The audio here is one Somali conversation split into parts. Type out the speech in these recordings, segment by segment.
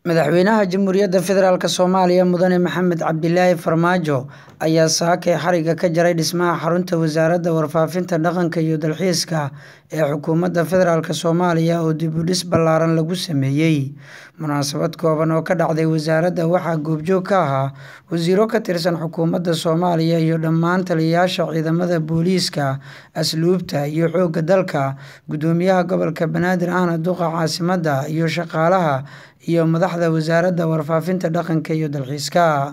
Madaxweynaha Jamhuuriyadda Federaalk Soomaaliya Mudane Maxamed Cabdilaahi Farmaajo ayaa saakay xariga ka jaray dhismaha xarunta Wasaaradda Warfaafinta, Dhaqanka iyo Dalxiiska ee Xukuumadda Federaalk Soomaaliya oo dib u dhis ballaaran lagu sameeyay. Munaasabad kooban oo ka dhacday wasaaradda waxaa goobjoog ka ahaa wasiirro ka tirsan xukuumadda Soomaaliya iyo dhammaan taliyeyaasha ciidamada booliiska, asluubta iyo xoogga dalka, guddoomiyaha gobolka Banaadir ahna duqa caasimadda, iyo shaqaalaha iyo madaxda Wasaaradda Warfaafinta, Dhaqanka iyo Dalxiiska.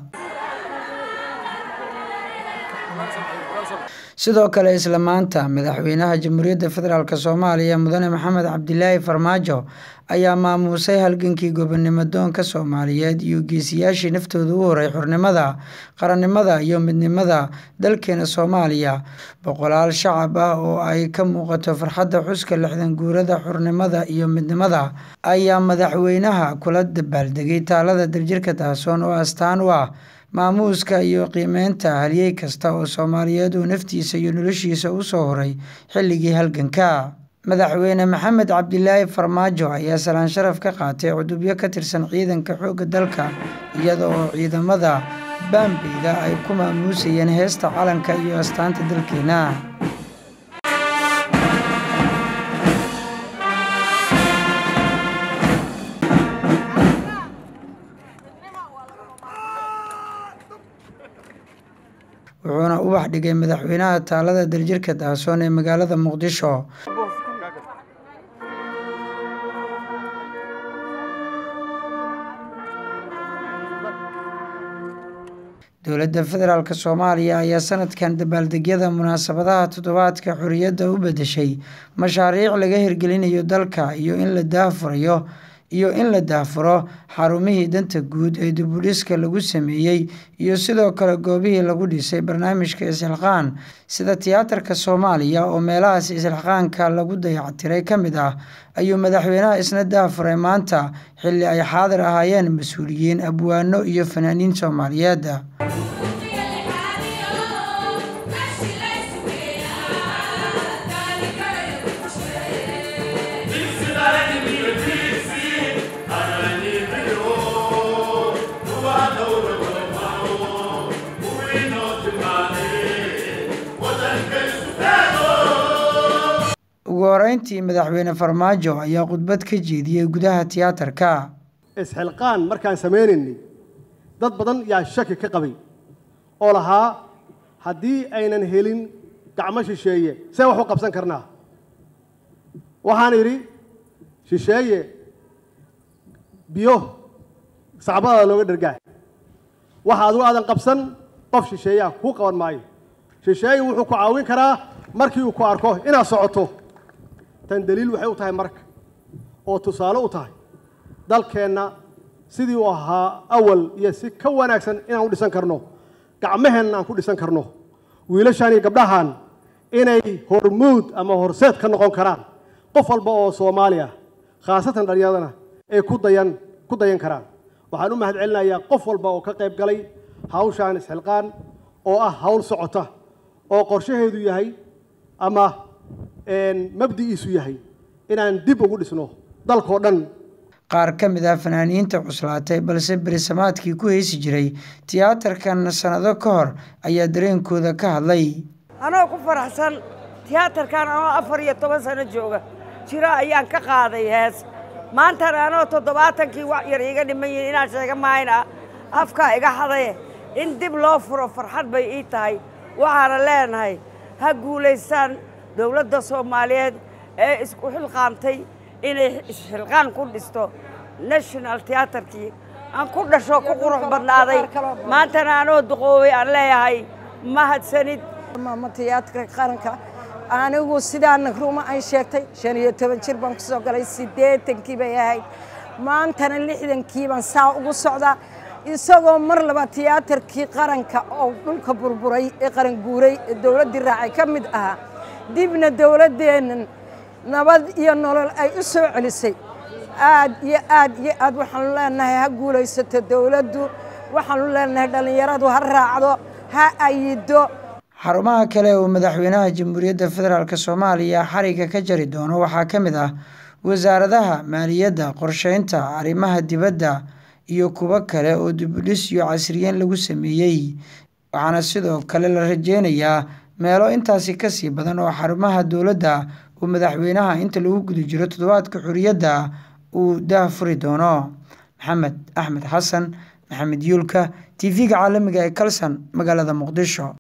Sidoo kale isla maanta, Madaxweynaha Jamhuuriyadda Federaalk Soomaaliya Mudane Maxamed Cabdilaahi Farmaajo ayaa maamuusay halgankii gobonimo-doonka Soomaaliyeed iyo geesiyaashii naftooda u huray xornimada, qaranimada iyo midnimada dalkeena Soomaaliya. Boqolaal shacab ah oo ay ka muuqato farxadda xuska lixdan guurada xornimada iyo midnimada ayaa madaxweynaha kula dabaaldegay taalada daljirka Dahsoon oo astaan u ah maamuuska iyo qiimeynta halyey kasta oo Soomaaliyeed oo naftiisa iyo noloshiisa u soo huray xilligii halganka. Madaxweyne Maxamed Cabdilaahi Farmaajo ayaa salaan sharaf ka qaatay cutubyo ka tirsan ciidanka xoogga dalka iyada oo ciidamada Bambeydda ay ku maamuusayeen heesta calanka iyo astaanta dalkeena. wuxuuna ubax dhigay madaxweynaha taalada daljirka Dahsoon ee magaalada Muqdisho. Dowladda Federaalk Soomaaliya ayaa sanadkan dabaaldegyada munaasabadaha toddobaadka xorriyadda u beddeshay mashaariic laga hirgelinayo dalka iyo in la daahfurayo iyo in la daahfuro xarumihii danta guud ee dib u dhiska lagu sameeyey iyo sidoo kale goobihii lagu dhisay barnaamijka isxilqaan sida tiyaatarka Soomaaliya oo meelahaas isxilqaanka lagu dayactiray ka mid ah ayuu madaxweynaha isna daahfuray maanta xilli ay xaadir ahaayeen mas'uuliyiin abwaano iyo fanaaniin Soomaaliyeed. ugu horeyntii madaxweyne farmaajo ayaa khudbad ka jeediyey gudaha tiyaatarka isxilqaan markaan samaynaynay dad badan yaa shaki ka qabay oo lahaa haddii aynan helin gacmo shisheeye see wax u qabsan karnaa waxaan idhi shisheeye biyo sacbadaada looga dhergaa waxa adigu aadan qabsan qof shisheeyaa kuu qaban maayo shisheeye wuxuu ku caawin karaa markii uu ku arko inaad socoto tan daliil waxay u tahay marka oo tusaale u tahay dalkeenna sidii uu ahaa awal iyo si ka wanaagsan inaan u dhisan karno gacmaheenna aan ku dhisan karno wiilashaan iyo gabdhahan inay hormuud ama horseed ka noqon karaan qof walba oo soomaali ah khaasatan dhallinyadana ay ku dayan ku dayan karaan waxaan u mahad celinayaa qof walba oo ka qayb galay hawshaan isxilqaan oo ah hawl socota oo qorshaheedu yahay ama mabdi'iisu yahay inaan dib ugu dhisno dalkoo dhan qaar ka mid ah fanaaniinta cuslaatay balse berisamaadkii ku heesi jiray tiyaatarkan sannado ka hor ayaa dareenkooda ka hadlay anoo ku faraxsan tiyaatarkan anoo afar iyo toban sano jooga jiro ayaan ka qaaday hees maantana anoo toddobaatankii wax yar iiga dhiman yihin inaan sheega mahayna afkaa iga xadaye in dib loo furo farxad bay ii tahay waxaana leenahay ha guulaystaan dowladda soomaaliyeed ee isku xilqaamtay inay isxilqaan ku dhisto national teatarkii aan ku dhasho ku qurux badnaaday maantana anoo duqoobay aan leeyahay mahadsanid maama tiyaatarka qaranka anigu sidaana ruma ay sheegtay shan iyo toban jir baan kusoo galay siddeetankii bay ahayd maantana lixdankii baan saa ugu socdaa isagoo mar laba tiyaatarkii qaranka oo dhulka burburay ee qaran guuray ee dowladdii raacay ka mid ahaa dibna dowladdeennan nabad iyo nolol ay u soo celisay aad iyo aad iyo aad waxaanu leenahay ha guulaysato dowladdu waxaanu leenahay dhallinyaradu ha raacdo ha ayido xarumaha kale uu madaxweynaha jamhuuriyadda federaalk soomaaliya xariga ka jari doono waxaa ka mid ah wasaaradaha maaliyadda qorsheynta arrimaha dibadda iyo kuwo kale oo dibudhis iyo casriyeyn lagu sameeyey waxaana sidoo kale la rajeynayaa meelo intaasi kasii badan oo xarumaha dowladda uu madaxweynaha inta lagu guda jiro toddobaadka xuriyadda uu daahfuri doono maxamed axmed xasan maxamed yuulka t v-ga caalamiga ee kalson magaalada muqdisho